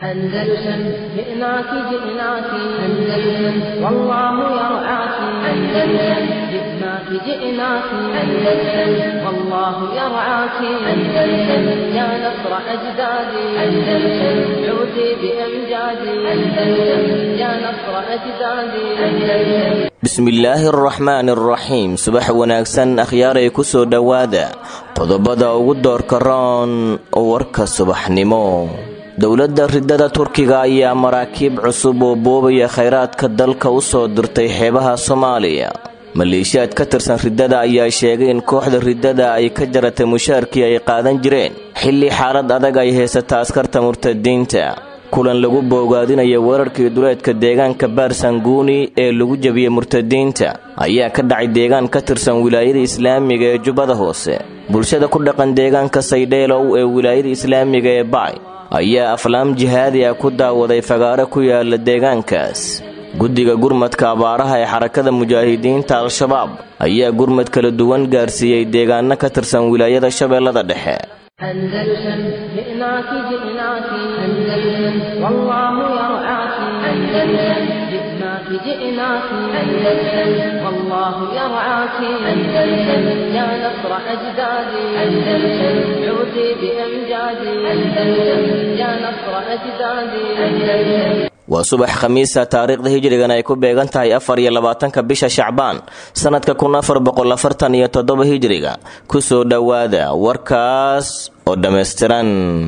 أندلسن جئناك جئناك أندلسن والله يرعاك أندلسن جئناك جئناك أندلسن والله يرعاك أندلسن يا نصر أجدادي أندلسن عودي بأمجادي أندلسن يا نصر أجدادي أندلسن bismillaahi araxmaani araxiim subax wanaagsan akhyaaray ku soo dhowaada qodobada ugu doorka roon warka subaxnimo dowladda ridada turkiga ayaa maraakiib cusub oo boobaya khayraadka dalka u soo dirtay xeebaha soomaaliya maleeshiyaad ka tirsan riddada ayaa sheegay in kooxda riddada ay ka jaratay mushaarkii ay qaadan jireen xilli xaalad adag ay haysata askarta murtadiinta kulan lagu boogaadinaya weerarkii duleedka deegaanka baarsanguuni ee lagu jebiyey murtadiinta ayaa ka dhacay deegaan ka tirsan wilaayada islaamiga ee jubbada hoose bulshada ku dhaqan deegaanka saydheelow ee wilaayada islaamiga ee bacay ayaa aflaam jihaadi ah ku daawaday fagaaro ku yaala deegaankaas guddiga gurmadka abaaraha ee xarakada mujaahidiinta al-shabaab ayaa gurmad kala duwan gaarsiiyey deegaano ka tirsan wilaayada shabeellada dhexe أندلسن جئناك جئناك أندلسن والله يرعاك أندلسن جئناك جئناك أندلسن والله يرعاك أندلسن يا نصر أجدادي أندلسن عودي بأمجادي أندلسن يا نصر أجدادي أندلسن waa subax khamiisa taariikhda hijrigan ay ku beegan tahay afar iyo labaatanka bisha shacbaan sannadka kun afar boqol afartan iyo toddoba hijriga kusoo dhowaada warkaas oo dhammaystiran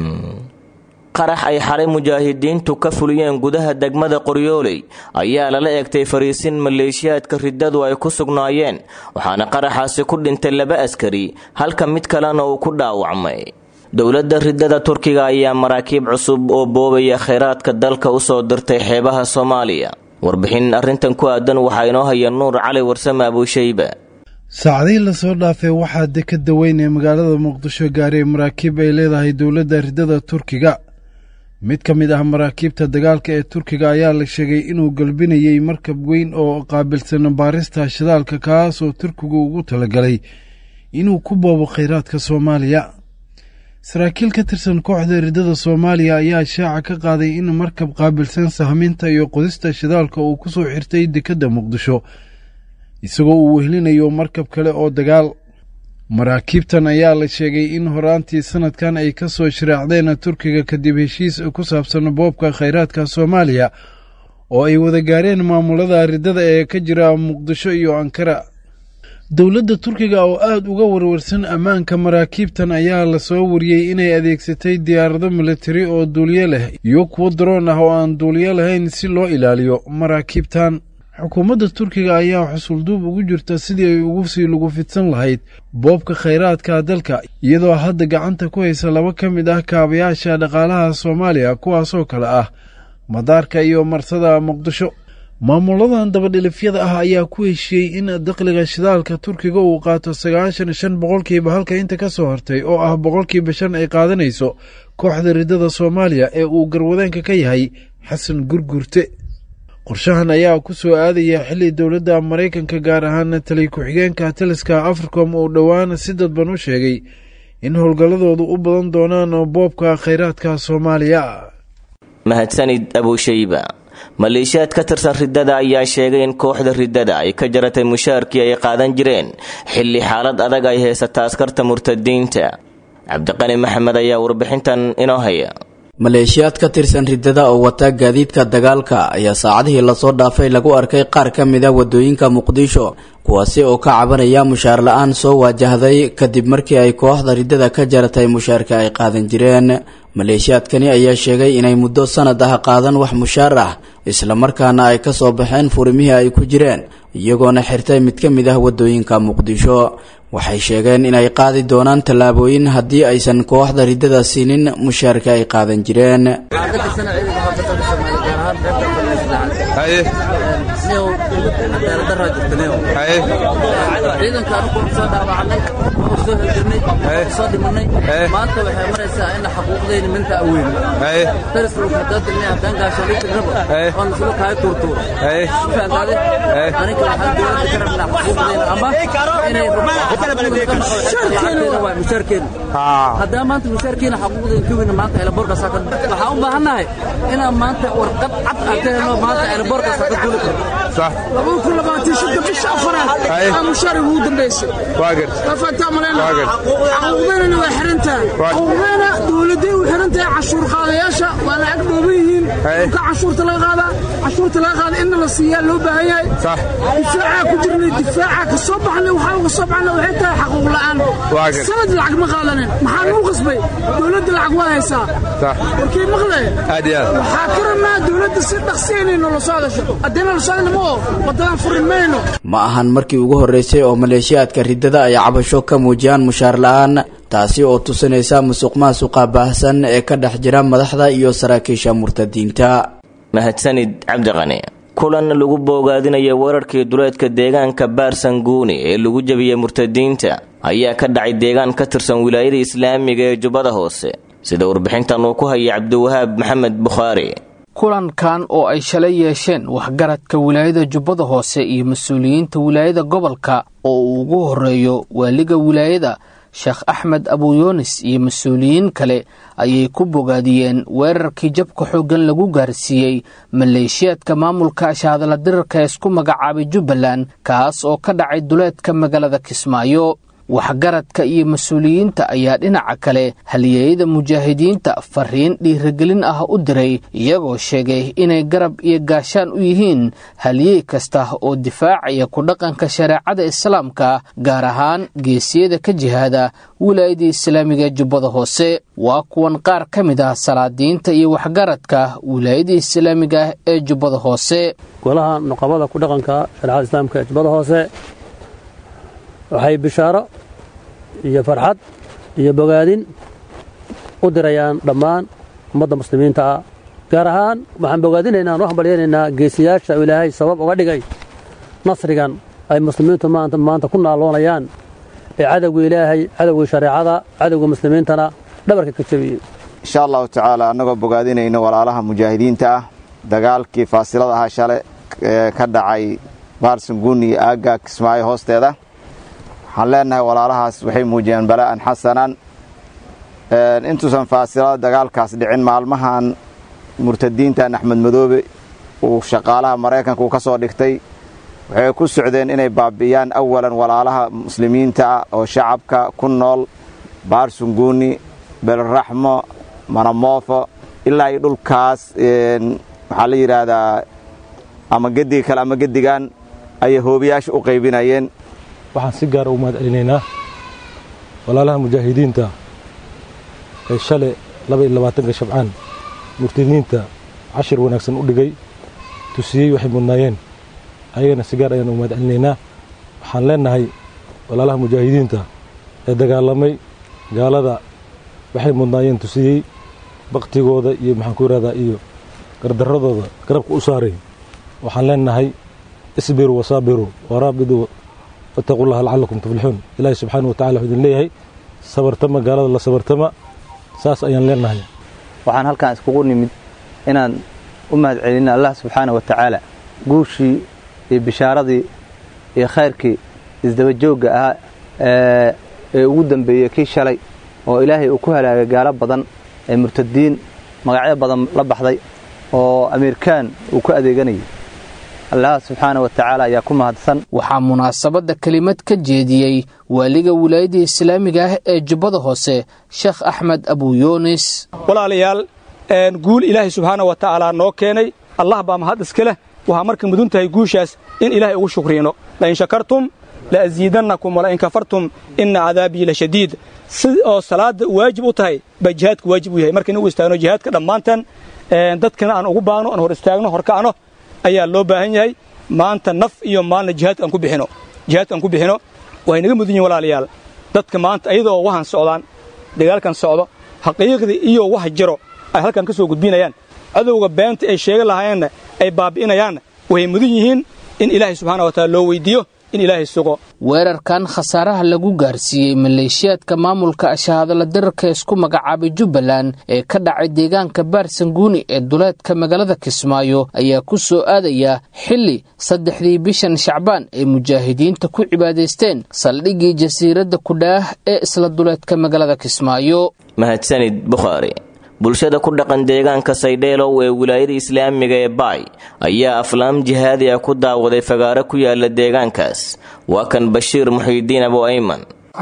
qarax ay xalay mujaahidiintu ka fuliyeen gudaha degmada qoryooley ayaa lala eegtay fariisin maleeshiyaadka riddadu ay ku sugnaayeen waxaana qaraxaasi ku dhintay laba askari halka mid kalena uu ku dhaawacmay dowladda riddada turkiga ayaa maraakiib cusub oo boobaya khayraadka dalka u soo dirtay xeebaha soomaaliya warbixin arrintan ku aadan waxaa inoo haya nuur cali warsame abuushayba saacadihii lasoo dhaafay waxaa dekada weyn ee magaalada muqdisho gaaray maraakiib ay leedahay dowladda riddada turkiga mid ka mid ah maraakiibta dagaalka ee turkiga ayaa la sheegay inuu galbinayey markab weyn oo qaabilsan baarista shidaalka kaas oo turkigu ugu talagalay inuu ku boobo khayraadka soomaaliya saraakiil ka tirsan kooxda riddada soomaaliya ayaa shaaca ka qaaday in markab qaabilsan sahminta iyo qodista shidaalka uu ku soo xirtay dekedda muqdisho isagoo uu wehlinayo markab kale oo dagaal maraakiibtan ayaa la sheegay in horaantii sanadkan ay ka soo shiraacdeen turkiga kadib heshiis ku saabsan boobka khayraadka soomaaliya oo ay wada gaareen maamulada riddada ee ka jira muqdisho iyo ankara dowladda turkiga oo aada uga warwarsan ammaanka maraakiibtan ayaa lasoo wariyey inay adeegsatay diyaarado militari oo duuliyo leh iyo kuwo daroon ah oo aan duuliyo lahayn si loo ilaaliyo maraakiibtan xukuumadda turkiga ayaa xusulduub ugu jirta sidii ay ugu sii lagu fidsan lahayd boobka khayraadka dalka iyadoo hadda gacanta ku haysa laba ka mid ah kaabayaasha dhaqaalaha soomaaliya kuwaasoo kale ah madaarka iyo marsada muqdisho maamuladan dabadhilifyada ah ayaa ku heshiiyey in dakhliga shidaalka turkiga uu qaato sagaashan shan boqolkiiba halka inta ka soo hortay oo ah boqolkiiba shan ay qaadanayso kooxda riddada soomaaliya ee uu garwadeenka ka yahay xasan gurgurte qorshahan ayaa ku soo aadaya xilli dowladda maraykanka gaar ahaan taliy ku-xigeenka taliska africom uu dhowaan si dadban u sheegay in howlgalladoodu u badan doonaan boobka khayraadka soomaaliya mahadsanid abuushayba maleeshiyaad ka tirsan riddada ayaa sheegay in kooxda riddada ay ka jaratay mushaarkii ay qaadan jireen xilli xaalad adag ay haysata askarta murtadiinta cabdiqani maxamed ayaa warbixintan inoo haya maleeshiyaad ka tirsan riddada oo wata gaadiidka dagaalka ayaa saacadihii lasoo dhaafay lagu arkay qaar ka mid a wadooyinka muqdisho kuwaasi oo ka cabanaya mushaar la-aan soo waajahday kadib markii ay kooxda riddada ka jaratay mushaarka ay qaadan jireen maleeshiyaadkani ayaa sheegay inay muddo sanad ah qaadan wax mushaar ah islamarkaana ay ka soo baxeen furimihii ay ku jireen iyagoona xirtay mid ka mid ah wadooyinka muqdisho waxay sheegeen inay qaadi doonaan tallaabooyin haddii aysan kooxda riddada siinin mushaarka ay qaadan jireen ahaan qaybta fadhiislaha haye niyow cadaalad daraa jirta niyow haye ciidanka anigu soo dhaawacnay oo soo hirgirnay oo soo dhimanay Eh. maanta waxay maraysaa in xaquuqdayna minta aweyn haye darisku hadaa dilnay haddaan gaashaaliinta rabo Eh. oo naslo kaaya tuurtuuro haye fahantaade Eh. aniga waxaan dowladda ka rabnaa xaquuqdayna ama inay lacagteena waa mushaarkeena haa haddaa maanta mushaarkiina xaquuqdeena ka weyna maanta eelaboorkaasaa ka waxaan u baahannahay inaan maanta warqad cad aan ka helno maanta eelaboorkaasaa ka duuli karno sax labada kun labaatan shanta bisha afaraad Haye. aa mushaar ugu dambaysay waa garta afataa maleyna Waa garta. xuquuqdeynana waa xiran tahay Waa- xuquuqdeyna dowladday u xiran tahay cashuur qaadayaasha waa lacag dhooban yihiin Haye. ka cashuurta laga qaadaa cashuurta laga qaada inna la siiyaa loo baahan yahay sax difaacaa ku jirnay difaaca ka soo baxnay waxaa uga soo baxnay waxay tahay xaquuq la'aan Waa garta. sanad lacag ma qaadanin maxaa nagu qasbay dowladda lacag waa haysaa sax warkii maqlay aad iyo aad waxaa ka rabnaa dowladda si dhaqsiyaynayno la socdasho haddayna la socdana ma oo waddadan furin mayno ma ahan markii ugu horreysay oo maleeshiyaadka riddada ay cabasho ka muujiyaan mushaar la'aan taasi oo tusinaysa musuq maasuqa baahsan ee ka dhex jira madaxda iyo saraakiisha murtadiinta mahadsanid cabdiqani kulan lagu boogaadinaya weerarkii duleedka deegaanka baarsanguuni ee lagu jebiyey murtadiinta ayaa ka dhacay deegaan ka tirsan wilaayada islaamiga ee jubbada hoose sida warbixintan uu ku hayay cabdiwahaab maxamed bukhaari kulankan oo ay shalay yeesheen waxgaradka wilaayada jubbada hoose iyo mas-uuliyiinta wilaayada gobolka oo uu ugu horeeyo waaliga wilaayada sheekh axmed abuyoonis iyo mas-uuliyiin kale ayay ku bogaadiyeen weerarkii jabka xooggan lagu gaarsiiyey maleeshiyaadka maamulka shaadala dirarka ee isku magacaabay jubbaland kaas oo ka dhacay duleedka magaalada kismaayo waxgaradka iyo mas-uuliyiinta ayaa dhinaca kale halyeeyada mujaahidiinta fariin dhiiragelin ah u diray iyagoo sheegay inay garab iyo gaashaan u yihiin halyey kasta oo difaacaya ku dhaqanka shareecada islaamka gaar ahaan geesiyada ka jihaada wilaayada islaamiga ee jubbada hoose waa kuwan qaar ka mid ah salaadiinta iyo waxgaradka wilaayada islaamiga ee jubbada hoose golaha nuqabada ku dhaqanka shareecada islaamka ee jubbada hoose waxay bishaaro iyo farxad iyo bogaadin u dirayaan dhammaan ummadda muslimiinta ah gaar ahaan waxaan bogaadinaynaa waxaan balyaynaynaa geesiyaasha ilaahay sabab uga dhigay nasrigan ay muslimiintu maanta maanta ku naaloonayaan ee cadowga ilaahay cadowga shareecada cadowga muslimiintana dhabarka ka jebiyey insha allahu tacaala annagoo bogaadinayno walaalaha mujaahidiinta ah dagaalkii faasilada ahaa shale ee ka dhacay baarsanguuni iyo aagga kismaayo hoosteeda waxaan leenahay walaalahaas waxay muujiyeen bala'an xasanan intuusan faasilada dagaalkaas dhicin maalmahan murtadiintan axmed madoobe uu shaqaalaha maraykanka uu ka soo dhigtay waxay ku socdeen inay baabi'iyaan awalan walaalaha muslimiinta ah oo shacabka ku nool baarsunguuni belraxmo manamoofo ilaa iyo dhulkaas waxaa la yidhaahdaa ama gediga kale ama gedigan ayay hoobiyaasha u qaybinayeen waxaan si gaara u mahad celinaynaa walaalaha mujaahidiinta ee shalay laba iyo labaatanka shabcaan murtadiinta cashir wanaagsan u dhigay tusiyey waxay mudnaayeen ayagana si gaar ayaan u mahad celinaynaa waxaan leenahay walaalaha mujaahidiinta ee dagaalamay gaalada waxay mudnaayeen tusiyey baktigooda iyo maxaan ku yidhahdaa iyo gardaradooda garabka u saaray waxaan leenahay isbiruu wasaabiruu waraabiduu wattaquu llaha lacalakum tuflixuun ilaahi subxaana wa tacala wuxuu idin leeyahay sabartama gaalada la sabartama saas ayaan leenahay waxaan halkan iskugu nimid inaan u mahad celina allah subxaana wa tacaala guushii iyo bishaaradii iyo khayrkii isdabajoogga ahaa ee ugu dambeeyey kii shalay oo ilaahay uu ku halaagay gaalo badan ee murtadiin magacyo badan la baxday oo amiirkaan uu ku adeeganayay allah subxaana wa tacaala ayaa ku mahadsan waxaa munaasabadda kelimad ka jeediyey waaliga wilaayadda islaamiga ah ee jubbada hoose sheekh axmed abuyoonis walaalayaal guul ilaahay subxaana wa tacaala noo keenay allah baa mahad iska leh waxaa marka mudun tahay guushaas in ilaahay ugu shukriino lain shakartum la'asiidannakum walain kafartum ina cadaabii la shadiid si oo salaadda waajib u tahay baa jihaadka waajib u yahay marka in ugu istaagno jihaadka dhammaantan dadkana aan ugu baagno aan hor istaagno horkacno ayaa loo baahan yahay maanta naf iyo maalna jihaadka aan ku bixino jihaadka aan ku bixino way naga mudan yihin walaalayaal dadka maanta ayadoo waxaan socdaan dagaalkan socdo xaqiiqdii iyo wax jiro ay halkan ka soo gudbinayaan cadowga beenta ay sheegan lahaayeenna ay baabi'inayaanna way mudan yihiin in ilaahay subxaana wa taala loo weydiiyo in ilaahay sugo weerarkan khasaaraha lagu gaarsiiyey maleeshiyaadka maamulka ashahadala dirarka isku magacaabay jubbaland ee ka dhacay deegaanka baarsanguuni ee duleedka magaalada kismaayo ayaa ku soo aadaya xilli saddexdii bishan shacbaan ay mujaahidiinta ku cibaadaysteen saldhiggii jasiiradda kudhaah ee isla duleedka magaalada kismaayo mahadsanid bukhaari bulshada ku dhaqan deegaanka saydheelow ee wilaayada islaamiga ee baay ayaa aflaam jihaadi ah ku daawaday fagaaro ku yaala deegaankaas waa kan bashiir muxiidiin abu ayman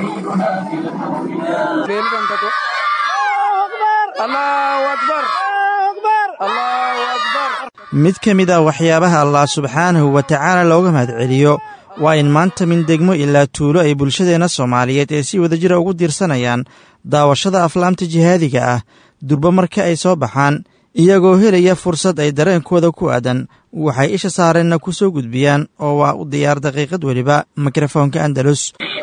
mid ka mid ah waxyaabaha allah subxaanahu wa tacaala looga mahadceliyo waa in maanta min degmo ilaa tuulo ay bulshadeenna soomaaliyeed ee si wadajira ugu diirsanayaan daawashada aflaamta jihaadiga ah durba marka ay soo baxaan iyagoo helaya fursad ay dareenkooda ku aadan waxay isha saareenna ku soo gudbiyaan oo waa u diyaar daqiiqad weliba mikrofoonka andalus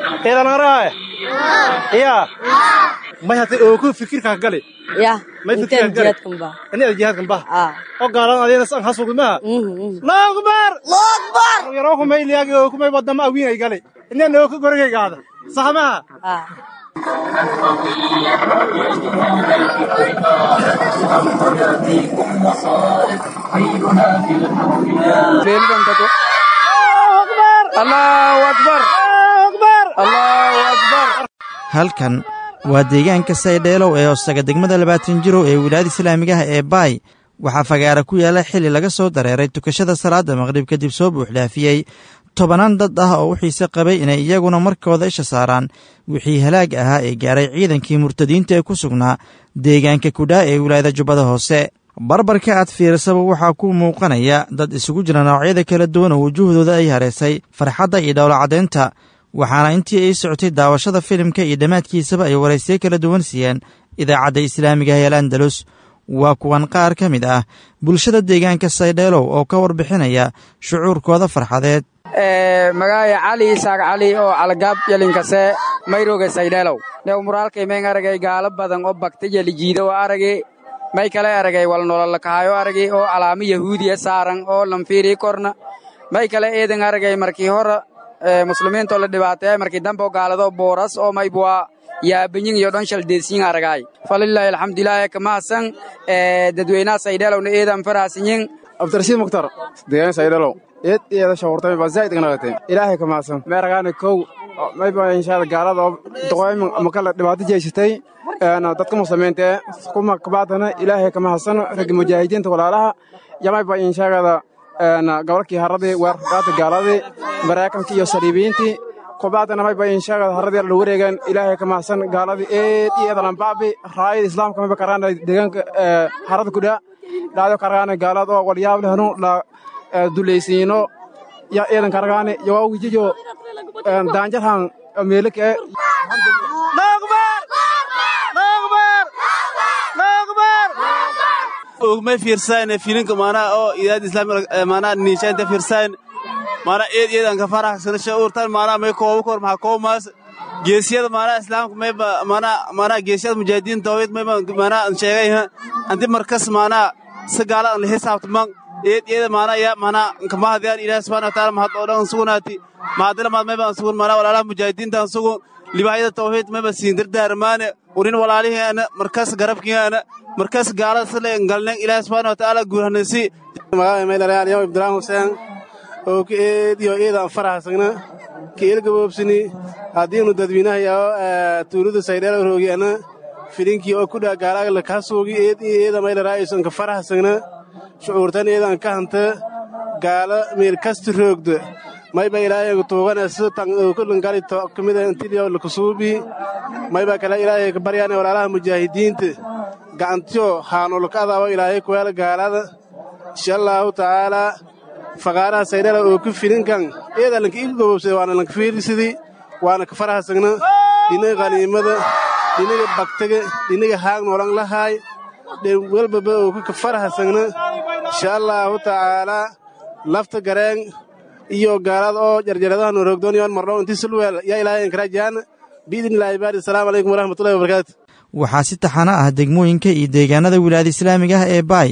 may hata ooku fikirkaa gali ya may intaan jihaadkan ba aniga jihaadkan bah oo gaalan adeena san hasugmaha laakbar laakbar yaroo may liyaagi ooku may wadama awiinay gali inaan ooku gorgaygaada sahmaha halkan waa deegaanka saydheelow ee hoostaga degmada labaatan jirow ee wilaayada islaamigaha ee baay waxaa fagaara ku yaalla xilli laga soo dareeray tukashada salaadda maqrib kadib soo buuxdhaafiyey tobanaan dad ah oo u xiise qabay inay iyaguna markooda isha saaraan wixii halaag ahaa ee gaaray ciidankii murtadiinta ee ku sugnaa deegaanka kudhaa ee wilaayada jubbada hoose barbarka aad fiirsaba waxaa ku muuqanaya dad isugu jira noocyada kala duwan oo wujuhdooda ay hareysay farxadda iyo dhowlacadaynta waxaana intii ay socotay daawashada filimka iyo dhammaadkiisaba ay waraysyo kala duwan siiyeen idaacadda islaamiga heel andalus waa kuwan qaar ka mid ah bulshada deegaanka saydheelow oo ka warbixinaya shucuurkooda farxadeed magaaya cali isaaq cali oo calagaab yelinkase mayroga saydheelow new muraalkay mayn aragay gaalo badan oo bagta yelijiida oo aragi may kale aragay wal nololakahayo aragi oo calaamo yahuudiya saaran oo lanfiirii korna may kale eedan aragay markii hore muslimiintoo la dhibaateeyay markii dambe oo gaalado booras oo maybwa yaabanyin iyo dhan shaldeedsiyin aragaay falilaahi alxamdulilaahi kamahadsan dadweynaha saydheelowna eedan faraasinyin abdirashiid mukhtar deegaan saydheelow eed iyada shawurtay baa zaa'id ignaqatay ilaahay ka mahadsan meeragaana kow mayba inshaalla gaalada oo doqooymin ama kale dhibaato jeysatay dadka muslimiinta ee kuma kabaadana ilaahay ka mahadsan ragga mujaahidiinta walaalaha yamayba inshaagada gobolkii haradii weerarkaata gaaladii maraykankii iyo saliibiyiintii kubaadana mayba inshaagada haradii la wareegaan ilaahay ka mahadsan gaaladii eed iyo eedalanbaabi raayada islaamka mayba karaana deegaanka harada kudhaa dhaado karagaana gaalad oo walyaab lehnu la dulaysiino ya eedan karagaane yowaa wijijo daanjarhan meelika e ogmay fiirsayn filinka maanaa oo idaad islaami maanaa niishaanta fiirsayn maanaa eed eedan ka faraxsana shaurtan maanaa may koobu kor maxaa koomaas geesiyada maanaa islaamka mayba maanaa maanaa geesiyada mujaahidiin tawhid mayba maanaa an sheegay anti markas maanaa si gaala an la xisaabtaman eed eeda maanaa ya maanaa kamahadiyaan ilaahi subxana wa taala mahad oo dhan sugunaati mahadila maad mayba an sugun maanaa walaalaha mujaahidiinta an sugun libahyada tawxiid mayba siin dardaarmaane urin walaalihiana markas garabkiana markas gaalada sile galnen ilaahi subxaana wa taala guurhanaysi magaalada maylalayaalyaw ibdiraan huseen oo ka eediyo eedaan faraxsagna ka eelgaboobsini haddiinu dadweynahayaao tuulada saydheela roogiyana filinkii oo kudhaa gaalaaga lakasuugi eed iyo eeda maylaraa'isan ka faraxsagna shucuurtan eedaan ka hanta gaala meel kasti roogda mayba ilaahay tuugana sitan kulangali kamida intiliyo lakusuubi mayba kale ilaahay ka baryaane walaalaha mujaahidiinta gacantiyo haanulka adaabo ilaahay kuweela gaalada insha allaahu tacaalaa faqaaraha saydhala oo ku filinkan eeda lanka iga gobobsada waana lanka fiirisidii waana ka farahasagna dhinaga qaniimada dhinaga bagtaga dhinaga haag noolan lahaay welbaba oo ku ka farahasagna insha allaahu tacaalaa lafta gareen iyo gaalada oo jarjaradaha noorogdooniyoon mardhow intii sulweel yaa ilaahay inkarajaan biidnillaahi baari asalaamu calaykum waraxmatullahi wabarakaatu waxaa si taxano ah degmooyinka iyo deegaanada wilaayada islaamiga ah ee baay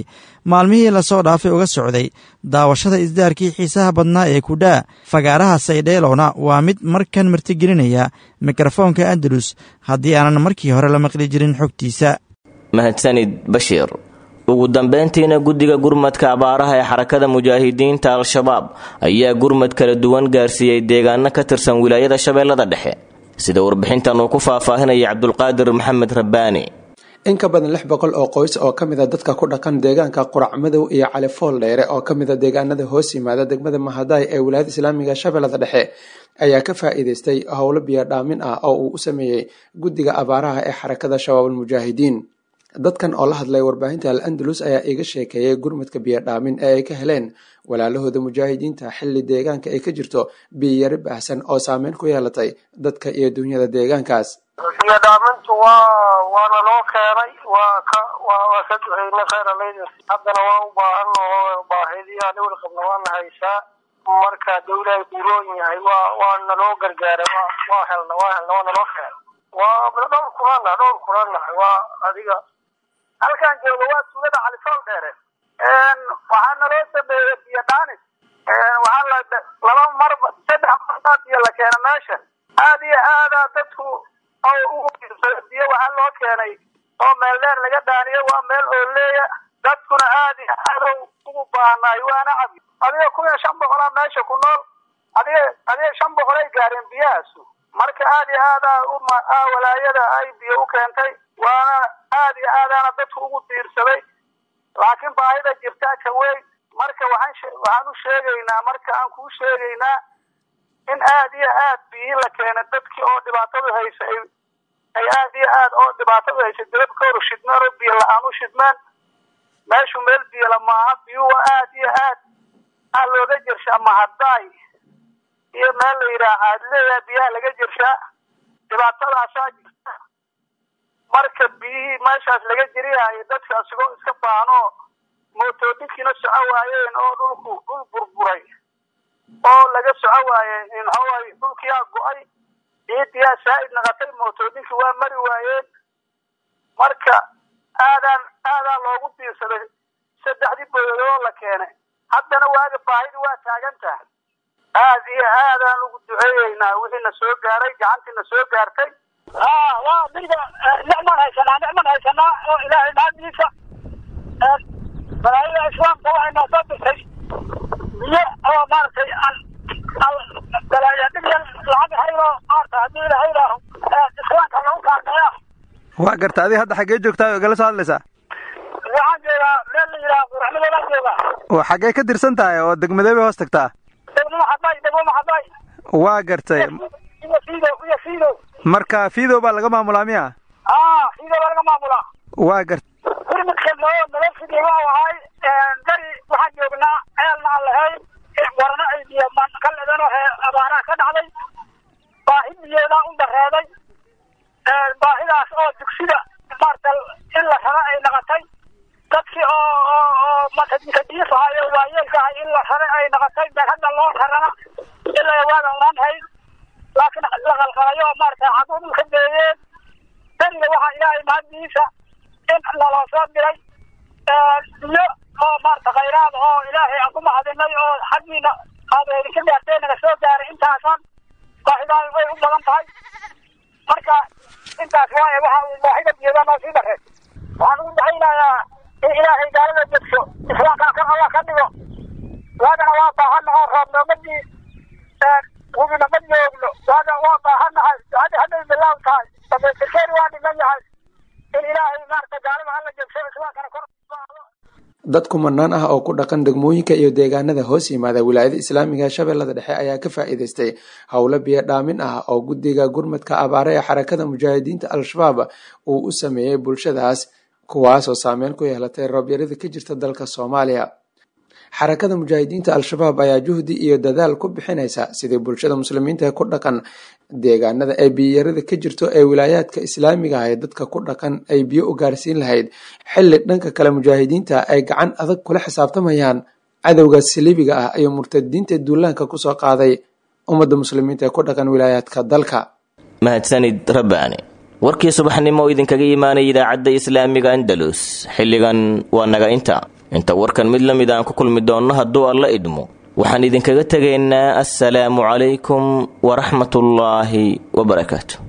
maalmihii lasoo dhaafay uga socday daawashada isdaarkii xiisaha badnaa ee kudhaa fagaaraha saydheelowna waa mid markan martigelinaya mikrofoonka andalus haddii aanan markii hore la maqli jirin xogtiisa mahadsanid bashiir ugu dambeyntiina guddiga gurmadka abaaraha ee xarakada mujaahidiinta al-shabaab ayaa gurmad kala duwan gaarsiiyey deegaano ka tirsan wilaayada shabeellada dhexe sida warbixintan uu ku faahfaahinaya cabdulqaadir maxamed rabbaani in ka badan lix boqol oo qoys oo ka mid a dadka ku dhaqan deegaanka qurac madow iyo califool dheere oo ka mid a deegaanada hoos yimaada degmada mahadaay ee wilaayada islaamiga shabeellada dhexe ayaa ka faa'iidaystay howlo biyo dhaamin ah oo uu u sameeyey guddiga abaaraha ee xarakada shabaabulmujaahidiin dadkan oo la hadlay warbaahinta al andalus ayaa iga sheekeeyay gurmadka biyo dhaamin ee ay ka heleen walaalahooda mujaahidiinta xilli deegaanka ay ka jirto biyiyari baahsan oo saameyn ku yeelatay dadka iyo dunyada deegaankaas biyo dhaamintu waa waana loo keenay waa ka waa waa ka duceynay khayr alaydin haddana waa u baahan oo baahidii aan weli qabna waana haysaa marka dawlahay buroon yahay waa waa naloo gargaaray waa waa helna waa helna waa naloo keenay waa dhowr kulana dhowr kulana waa adiga halkan jooga waa tuulada califool dheere waxaa naloo sameeyey biyo dhaanis waxaa la laba marba saddex marbaad biyo la keena meesha aad iyo aadaa dadku oo ugu biyo waxaa loo keenay oo meel dheer laga daaniyo waa meel ooleeya dadkuna aad iyo aad ugu baahnaay waana cabi adiga kun iyo shan boqolaa meesha ku nool adiga adiga shan boqol ay gaareen biyahaasu marka aad iyo aadaa uma walaayada ay biyo u keentay waana aad iyo aadaana dadku ugu diirsaday laakiin baahida jirtaa ka weyn marka waxaan waxaan u sheegaynaa marka aan kuu sheegaynaa in aad iyo aad biyi la keena dadkii oo dhibaatadu haysa ay ay aad iyo aad oo dhibaatadu haysa dibad ka hor shidmeen oo biyo la-aan u shidmeen meeshu meel biyala maaha biyuhu aad iyo aad aa looga jirshaa mahadaay iyo meel la yidhaha caadleeya biyaha laga jirshaa dhibaatadaasaa jirta marka biyihii meeshaas laga jiriyayo dadka asigoo iska baanoo mootooyinkiina soco waayeen oo dhulku dhul burburay oo laga soco waaye inxoay dhulkiyaa go-ay ciidiyaa saa'id naqatay mootooyinkii waa mari waayeen marka aadaan aadaa loogu diirsaday saddexdii boyadoo la keenay haddana waaga baahidi waa taagan tahay aad iyo aadaan ugu duceeyeynaa wixii na soo gaaray gacantii na soo gaartay ha waa diga nicmaan haysanaa nicmaan haysanaa oo ilaahay naadiisa balaayada islaamka waxay noo soo dirtay biyo oo maaragtay balaayadhigyan lacag hayro maarata haddii ilaahay idhaaho islaamka lagu kaalmeeya waa garta adiga hadda xaggee joogtaa oo igala soo hadlaysaa waxaan joogaa meel la yidhaha quraxmadoodan joogaa oo xaggee ka tirsan tahay oo degmadee bay hoos tagtaa degmo maxaday degmo maxaday waa gartay iyo fiidow iyo fiidow marka fiidow baa laga maamulaa miya ah fiidow baa laga maamulaa waa garta gurmudka noo nala fidiyey waxuu ahay dari waxaan joognaa ceelna aan lahayn warna ay biyo ka ledeen oo abaaraha ka dhacday baahi biyeedaa u dareeday baahidaas oo dugsida maarta in la raro ay naqatay dadkii oo oo oo matadiif ahay oo waayeelka ahay in la raray ay naqatay been hadda loo rarana ilaa waagan oran hayn laakiin la qalqalayo oo maarata xaguu dhulka deeyeen dariga waxaa ilaahay mahaddiisa in naloo soo diray biyo oo maarata khayraad oo ilaahay aan ku mahadinay oo xaggiina aad idinka gaartay naga soo gaaray intaasan baahidaadu way u badan tahay marka intaas waaye waxa uu baahida biyoda noo sii darey waxaan ugu ducaynayaa in ilaahay gaalada degso islaamkaa kan allah ka dhigo waagana waa baahannahay roob noomadii wubina ma joogno waaga waa baahannahay hadda hadday bilaaw tahay damaystirkeeni waa dhiman yahay in ilaahay maarata gaalada hala degso islaamkana kor dad kumanaan ah oo ku dhaqan degmooyinka iyo deegaanada hoos yimaada wilaayada islaamiga ee shabeellada dhexe ayaa ka faa'iidaystay howlo biyo dhaamin ah oo guddiga gurmadka abaare ee xarakada mujaahidiinta al-shabaab uu u sameeyey bulshadaas kuwaasoo saameyn ku yeelatay roobyarada ka jirta dalka soomaaliya xarakada mujaahidiinta al-shabaab ayaa juhdi iyo dadaal ku bixinaysa sidii bulshada muslimiinta ku dhaqan deegaanada ay biyiyarada ka jirto ee wilaayaadka islaamiga ah ee dadka ku dhaqan ay biyo u gaarsiin lahayd xilli dhanka kale mujaahidiinta ay gacan adag kula xisaabtamayaan cadowga saliibiga ah iyo murtadiinta duulaanka kusoo qaaday ummadda muslimiinta ee ku dhaqan wilaayaadka dalka mahadsanid rabbaani warkii subaxnimo oo idinkaga imaanaya idaacadda islaamiga andalus xilligan waa naga inta inta warkan mid la mid aan ku kulmi doonno hadduu alla idmo waxaan idinkaga tegaynaa assalaamu calaykum waraxmatullaahi wabarakaatu